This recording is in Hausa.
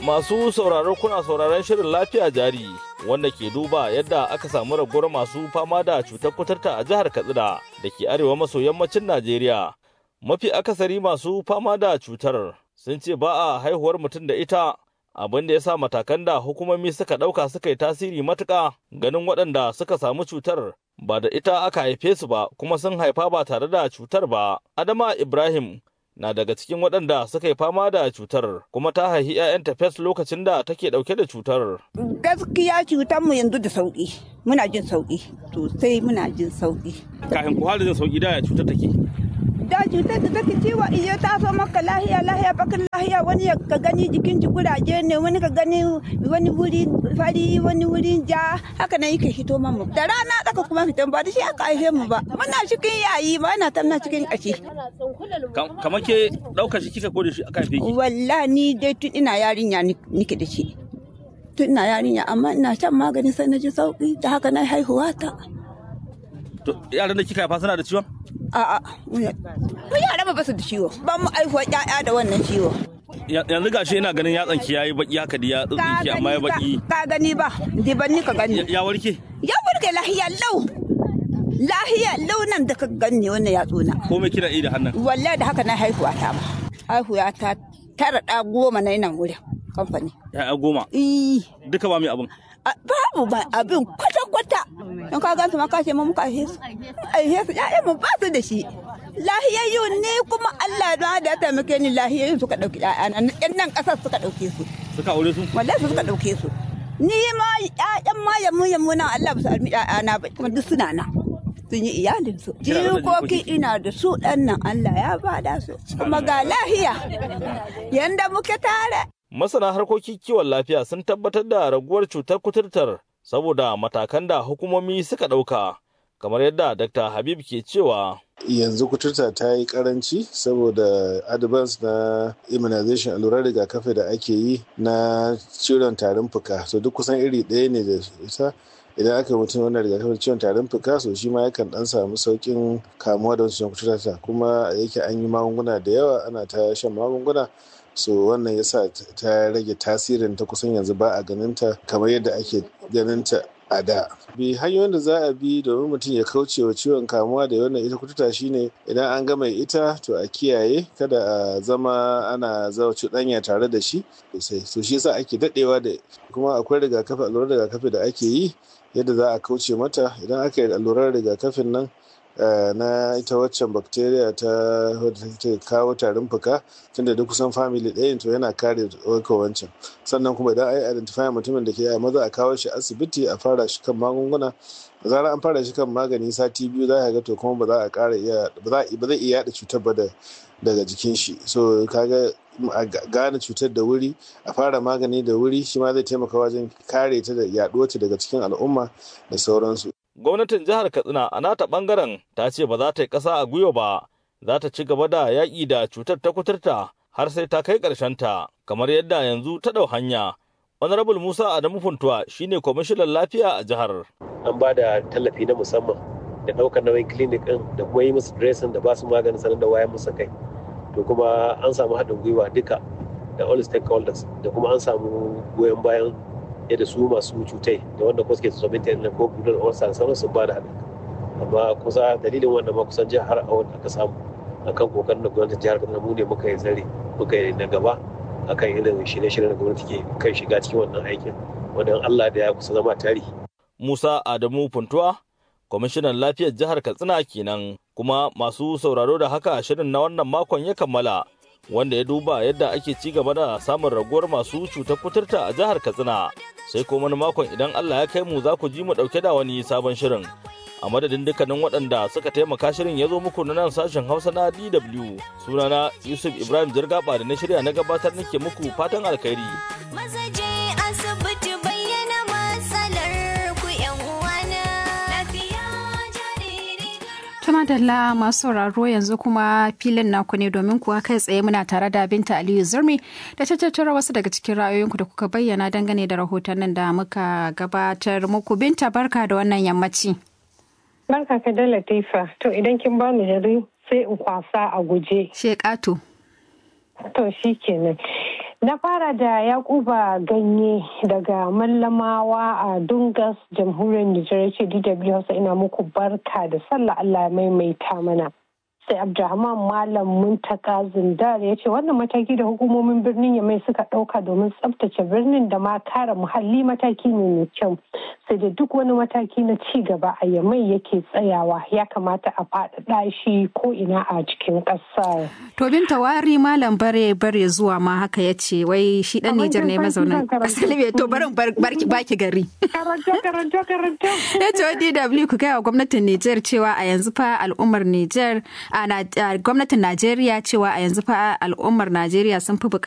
Masu sauraro kuna sauraron shirin lafiya jari wanda ke duba yadda aka samu raguwar masu fama da cutar kuturta a jihar Katsina da ke arewa maso yammacin Najeriya. Mafi akasari masu fama da cutar sun ce ba a haihuwar mutum da ita abin da ya sa matakan da hukumomi suka ɗauka suka yi tasiri matuƙa ganin waɗanda suka samu cutar ba da ita aka haife su ba kuma sun haifa ba tare da cutar ba. Adama Ibrahim na daga cikin waɗanda suka yi fama da cutar kuma ta haihi 'ya'yanta fes lokacin da take ɗauke da cutar. Gaskiya cutar mu yanzu da sauƙi muna jin sauƙi sosai muna jin sauƙi. Kafin ku da jin sauƙi da cutar take. Da cutar da take ciwo iya ta so maka lahiya lahiya bakin lahiya wani ka gani jikin ji kuraje ne wani ka gani wani wuri fari wani wuri ja haka nan yake hito mamu. Da rana tsaka kuma fitan ba da shi aka haife mu ba. Muna cikin yayi ba na tamna cikin ƙashi. Kamar ke ɗaukar shi kika ko da shi aka haife ki? Wallahi ni dai tun ina yarinya nike da shi. Tun ina yarinya amma ina shan magani sai na ji sauki da haka na haihuwa ta. Yaran da kika haifa suna da ciwon? A'a, mu yara ba su da ciwo. Ba mu aihuwa ƴaƴa da wannan ciwo. Yanzu gashi ina ganin yatsan ki yayi baki haka da ya tsinki amma ya baki. Ka gani ba, diban ni ka gani. Ya warke? Ya warke lahiya lau. Lahiya lau nan da ka gani wannan yatsuna. Ko me kina yi da hannun? Wallahi da haka na haihuwa ta ba. Haihuwa ta tara ɗa goma na nan wurin kamfani. Ya goma? Eh. Duka ba mai abin? babu ba abin kwata-kwata in ka gansu ma ka ce mu muka aihe su aihe su ƴaƴan mu ba su da shi lahiyayyu ne kuma Allah da da ta muke ni lahiyayyu suka dauki ƴaƴan nan nan kasar suka dauke su suka aure su wallahi suka dauke su ni ma ƴaƴan ma yammu yammu na Allah ba su almi ƴaƴana ba kuma duk suna nan sun yi iyalin su jikoki ina da su ɗan nan Allah ya bada su kuma ga lahiya yanda muke tare Masana harkokin kiwon lafiya sun tabbatar da raguwar cutar kuturtar saboda matakan da hukumomi suka ɗauka, kamar yadda Dr. Habib ke cewa. Yanzu kuturta ta yi karanci saboda advance na immunization allurar rigakafi da ake yi na ciwon tarin fuka. So duk kusan iri ɗaya ne da ita. idan aka yi mutum wannan rigakafin ciwon tarin fuka so shi ma yakan dan samu saukin kamuwa da wancan kuturta kuma yake an yi magunguna da yawa ana ta shan magunguna so wannan yasa ta rage tasirin ta kusan yanzu ba a ganinta kamar yadda ake ganinta a da bi hanyoyin da za a bi domin mutum ya kauce wa ciwon kamuwa da wannan ita kututa shine idan an gama ita to a kiyaye kada a zama ana zawa cuɗanya tare da shi sosai so shi yasa ake daɗewa da kuma akwai rigakafi allurar rigakafi da ake yi yadda za a kauce mata idan aka yi allurar rigakafin nan na ita waccan bacteria ta wadda kawo tarin fuka tunda duk kusan family ɗaya to yana kare wanka wancan sannan kuma idan ai identify mutumin da ke a maza a kawo shi asibiti a fara shi kan magunguna da zarar an fara shi kan magani sati biyu za ka ga to kuma ba za a ƙara iya ba zai iya yaɗa cutar ba daga jikin shi so kaga a gane cutar da wuri a fara magani da wuri shi ma zai taimaka wajen kare ta da yaɗuwar ta daga cikin al'umma da sauransu gwamnatin jihar katsina a nata bangaren ta ce ba za ta yi ƙasa a gwiwa ba za ta ci gaba da yaƙi da cutar ta kuturta har sai ta kai ta kamar yadda yanzu ta ɗau hanya honorable musa adamu funtuwa shine kwamishinan lafiya a jihar an ba da tallafi na musamman da ɗaukar nauyin clinic ɗin da kuma yi musu dressing da ba su maganin sanar da wayan musu kai to kuma an samu haɗin gwiwa duka da all stakeholders da kuma an samu goyon bayan yadda su masu cutai da wanda kuma suke tsoron ta ko gudun orsa sauran sun ba da haɗin amma kusa dalilin wannan ma kusan jihar a wanda aka samu akan kokarin da gwamnatin jihar kaduna mu ne muka yi zare muka yi na gaba akan irin shirye-shiryen da gwamnati ke kan shiga cikin wannan aikin wanda Allah da ya kusa zama tarihi. Musa Adamu Funtuwa kwamishinan lafiyar jihar Katsina kenan kuma masu sauraro da haka shirin na wannan makon ya kammala wanda ya duba yadda ake ci gaba da samun raguwar masu cutar kuturta a jihar Katsina sai kuma wani makon idan Allah ya kai mu za ku ji mu dauke da wani sabon shirin a madadin dukkanin waɗanda suka taimaka shirin ya zo muku na nan sashen Hausa na DW sunana Yusuf Ibrahim Jirgaba da na shirya na gabatar nake muku fatan alkhairi Tumadalla masu sauraro yanzu kuma filin naku ne domin kuwa kai tsaye muna tare da Binta Aliyu Zurmi da ta tattara wasu daga cikin ra'ayoyinku da kuka bayyana dangane da rahotannin da muka gabatar muku. Binta barka da wannan yammaci. Barka ka da Latifa. To idan kin ba mu jari sai in kwasa a guje. Shekatu. To shi kenan. Na fara da Yakuba Ganye daga Mallamawa a Dungas, Jamhuriyar Nijar ce DW Hausa ina muku barka da sallah Allah ya maimaita mana. sai abdulrahman malam muntaka zindar ya ce wannan mataki da hukumomin birnin yamai suka ɗauka domin tsabtace birnin da ma kare muhalli mataki ne mai kyau sai da duk wani mataki na ci gaba a yamai yake tsayawa ya kamata a faɗaɗa shi ko ina a cikin ƙasar. to binta wari malam bare bare zuwa ma haka ya ce wai shi ɗan nijar ne mazaunin ƙasar libya to barin barki baki gari. karanta karanta karanta. ya ce wa dw ku gaya wa gwamnatin nijar cewa a yanzu fa al'ummar nijar a gwamnatin Najeriya cewa a yanzu fa al'ummar Najeriya sun fi